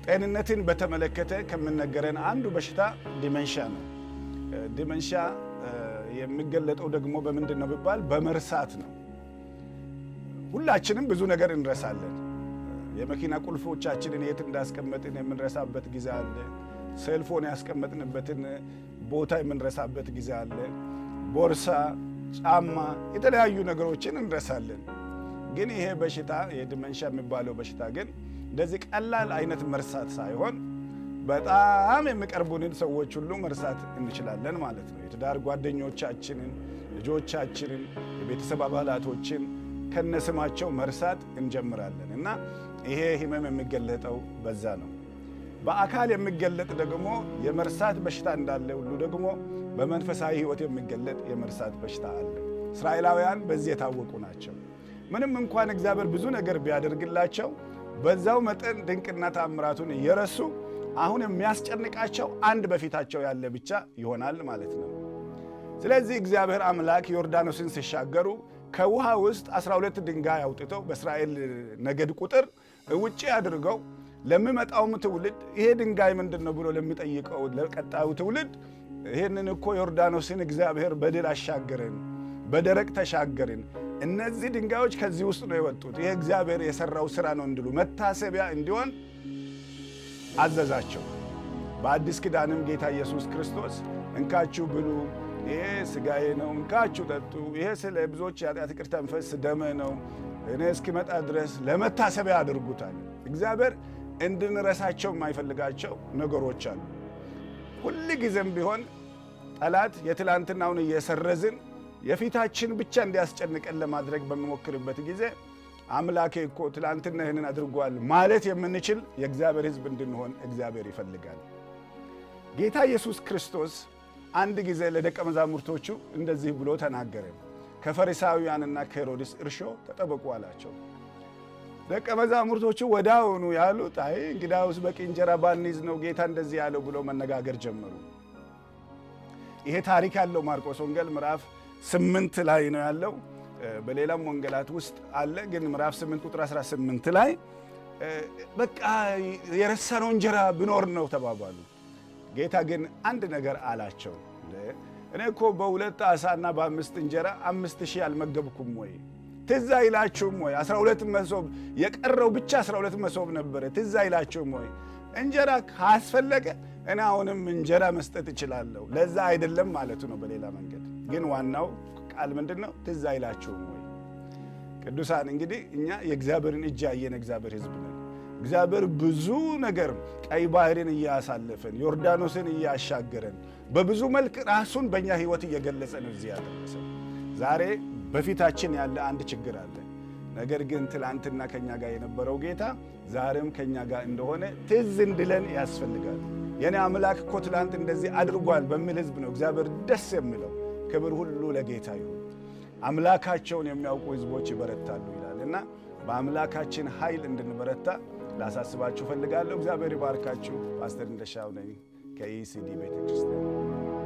ጤንነትን በተመለከተ ከምነገረን አንዱ በሽታ ዲመንሻ ነው። ዲመንሻ የሚገለጠው ደግሞ በምንድን ነው ቢባል በመርሳት ነው። ሁላችንም ብዙ ነገር እንረሳለን። የመኪና ቁልፎቻችንን የት እንዳስቀመጥን የምንረሳበት ጊዜ አለ። ሴልፎን ያስቀመጥንበትን ቦታ የምንረሳበት ጊዜ አለ። ቦርሳ፣ ጫማ፣ የተለያዩ ነገሮችን እንረሳለን። ግን ይሄ በሽታ የዲመንሻ የሚባለው በሽታ ግን እንደዚህ ቀላል አይነት መርሳት ሳይሆን በጣም የሚቀርቡንን ሰዎች ሁሉ መርሳት እንችላለን ማለት ነው። የትዳር ጓደኞቻችንን፣ ልጆቻችንን፣ የቤተሰብ አባላቶችን ከነስማቸው መርሳት እንጀምራለን እና ይሄ ህመም የሚገለጠው በዛ ነው። በአካል የሚገለጥ ደግሞ የመርሳት በሽታ እንዳለ ሁሉ ደግሞ በመንፈሳዊ ህይወት የሚገለጥ የመርሳት በሽታ አለ። እስራኤላውያን በዚህ የታወቁ ናቸው። ምንም እንኳን እግዚአብሔር ብዙ ነገር ቢያደርግላቸው በዛው መጠን ድንቅና ታምራቱን እየረሱ አሁን የሚያስጨንቃቸው አንድ በፊታቸው ያለ ብቻ ይሆናል ማለት ነው። ስለዚህ እግዚአብሔር አምላክ ዮርዳኖስን ሲሻገሩ ከውሃ ውስጥ 12 ድንጋይ አውጥተው በእስራኤል ነገድ ቁጥር ውጭ አድርገው ለሚመጣውም ትውልድ ይሄ ድንጋይ ምንድን ነው ብሎ ለሚጠይቀው ለቀጣዩ ትውልድ ይህንን እኮ ዮርዳኖስን እግዚአብሔር በድል አሻገርን፣ በደረቅ ተሻገርን፣ እነዚህ ድንጋዮች ከዚህ ውስጥ ነው የወጡት፣ ይሄ እግዚአብሔር የሰራው ስራ ነው እንዲሉ መታሰቢያ እንዲሆን አዘዛቸው። በአዲስ ኪዳንም ጌታ ኢየሱስ ክርስቶስ እንካችሁ ብሉ፣ ይሄ ስጋዬ ነው፣ እንካችሁ ጠጡ፣ ይሄ ስለ ብዙዎች የኃጢአት ይቅርታ የሚፈስ ደሜ ነው፣ እኔ እስኪመጣ ድረስ ለመታሰቢያ አድርጉታል። እግዚአብሔር እንድንረሳቸው የማይፈልጋቸው ነገሮች አሉ። ሁል ጊዜም ቢሆን ጠላት የትላንትናውን እየሰረዝን የፊታችን ብቻ እንዲያስጨንቀን ለማድረግ በሚሞክርበት ጊዜ አምላኬ እኮ ትላንትና ይህንን አድርጓል ማለት የምንችል የእግዚአብሔር ሕዝብ እንድንሆን እግዚአብሔር ይፈልጋል። ጌታ ኢየሱስ ክርስቶስ አንድ ጊዜ ለደቀ መዛሙርቶቹ እንደዚህ ብሎ ተናገረ። ከፈሪሳውያንና ከሄሮድስ እርሾ ተጠበቁ አላቸው። ደቀ መዛሙርቶቹ ወዲያውኑ ያሉት አይ እንግዳውስ በቂ እንጀራ ባንይዝ ነው ጌታ እንደዚህ ያለው ብሎ መነጋገር ጀመሩ። ይሄ ታሪክ ያለው ማርቆስ ወንጌል ምዕራፍ ስምንት ላይ ነው ያለው። በሌላም ወንጌላት ውስጥ አለ። ግን ምዕራፍ 8 ቁጥር 18 ላይ በቃ የረሳነው እንጀራ ብኖር ነው ተባባሉ። ጌታ ግን አንድ ነገር አላቸው። እኔ እኮ በሁለት ዓሣና በአምስት እንጀራ አምስት ሺህ አልመገብኩም ወይ? ትዝ አይላችሁም ወይ? 12 መሶብ የቀረው ብቻ 12 መሶብ ነበረ። ትዝ አይላችሁም ወይ? እንጀራ ካስፈለገ እኔ አሁንም እንጀራ መስጠት እችላለሁ። ለዛ አይደለም ማለቱ ነው በሌላ መንገድ። ግን ዋናው ቃል ምንድን ነው? ትዝ አይላችሁም ወይ? ቅዱሳን እንግዲህ እኛ የእግዚአብሔርን እጅ ያየን እግዚአብሔር ሕዝብ ነን። እግዚአብሔር ብዙ ነገር ቀይ ባህርን እያሳለፈን ዮርዳኖስን እያሻገረን በብዙ መልክ ራሱን በእኛ ሕይወት እየገለጸ ነው እዚህ ያደረሰ። ዛሬ በፊታችን ያለ አንድ ችግር አለ። ነገር ግን ትላንትና ከኛ ጋር የነበረው ጌታ ዛሬም ከኛ ጋር እንደሆነ ትዝ እንድለን ያስፈልጋል። የኔ አምላክ እኮ ትላንት እንደዚህ አድርጓል በሚል ሕዝብ ነው እግዚአብሔር ደስ የሚለው። ክብር ሁሉ ለጌታ ይሁን። አምላካቸውን የሚያውቁ ሕዝቦች ይበረታሉ ይላል እና በአምላካችን ኃይል እንድንበረታ ላሳስባችሁ ፈልጋለሁ። እግዚአብሔር ይባርካችሁ። ፓስተር እንደሻው ነኝ ከኢሲዲ ቤተክርስቲያን